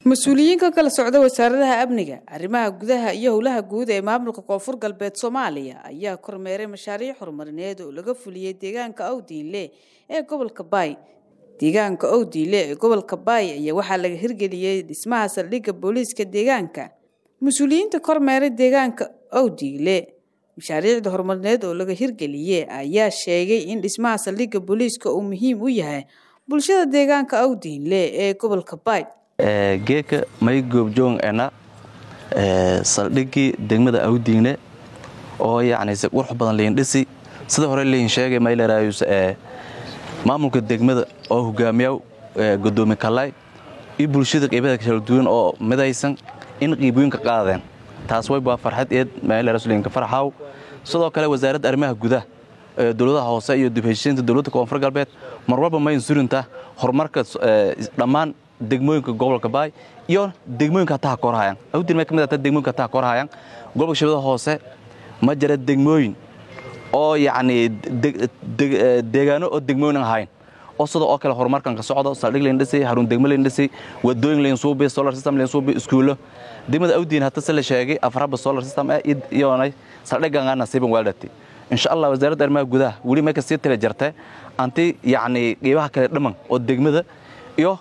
mas-uuliyiin ka kala socda wasaaradaha amniga arrimaha gudaha iyo howlaha guud ee maamulka koonfur galbeed soomaaliya ayaa kormeeray mashaariic horumarineed oo laga fuliyey deegaanka owdiinle ee gobolka baay deegaanka owdiinle ee gobolka baay ayaa waxaa laga hirgeliyey dhismaha saldhigga booliiska deegaanka mas-uuliyiinta kormeeray deegaanka owdiinle mashaariicda horumarineed oo laga hirgeliyey ayaa sheegay in dhismaha saldhigga booliiska uu muhiim u yahay bulshada deegaanka owdiinle ee gobolka baay geeka may goobjoong ena saldhiggii degmada awdiine oo yacni si qurux badan liin dhisi sida hore liin sheegay maylarayus maamulka degmada oo hogaamiyaw gudoomi kalay iyo bulshada qeybada kala duwan oo midaysan in qiibooyinka qaadeen taas way waa farxad eed maylarasulinka farxaw sidoo kale wasaaradda arrimaha gudaha dowladaha hoose iyo dibheshiinta dowladda koonfur galbeed mar walba mayn surinta horumarka dhammaan degmooyinka gobolka baay iyo degmooyinka hataa korhayan awdin may kamid ahtaa degmooyinka hataa korhayan gobolka shabeellada hoose ma jira degmooyin oo yacni deegaano oo degmooyin aan ahayn oo sida oo kale horumarkan ka socdo saldhig layn dhisay haruun degmo layn dhisay wadooyin layn suubi solar system layn suubi iskuulo degmada awdiin hata se la sheegay afaraba solar system eh iyoonay saldhigan aan nasiiban weeldhati insha allah wasaaradda arrimaha gudaha weli may kasii tira jirta anti yacni qiibaha kale dhaman oo degmada iyo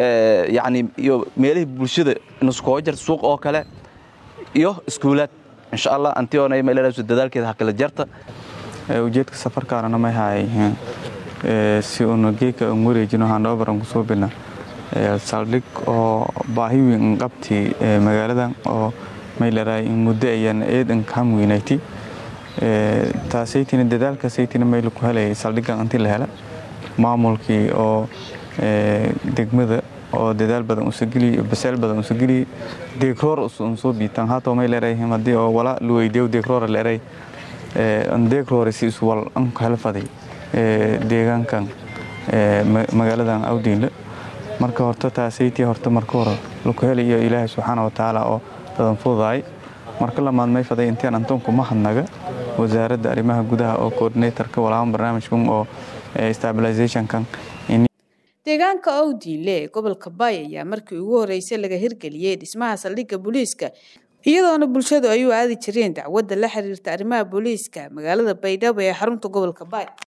yacni iyo meelihii bulshada nuskoo jar suuq oo kale iyo iskuulaad insha allah antiyoonay meeladaas dadaalkeeda ha kala jarta ujeedka safarkaanana may haayeen si uuna geeka un wareejino handhoobaran kusoo bilna saldhig oo baahi weyn qabti magaaladan oo may laraay in muddo ayaan eedan kam weynayti taasaytina dadaalkaasaytina mayla ku helayay saldhiggan inti la hela maamulkii oo degmada oo dadaal badan usageliy baseel badan usageliy deegroor unsoo biitaan haatoo may leerayhim haddii oo wala luweydeew deegroora leeray deegroore si iswal anku helfaday deegaankan magaaladan awdiinle marka horta taasaytii horta marka hore laku helayo ilaahay subxaana wa tacaala oo dadan fududaay marka lamaad may faday intaan antoonku mahadnaga wasaaradda arrimaha gudaha oo coordinatorka walaaban barnaamijkan oo stabilizationkan deegaanka owdiinle ee gobolka baay ayaa markii ugu horreysay laga hirgeliyey dhismaha saldhigga booliiska iyadoona bulshadu ay u aadi jireen dacwadda la xiriirta arrimaha booliiska magaalada baydhabo ee xarunta gobolka baay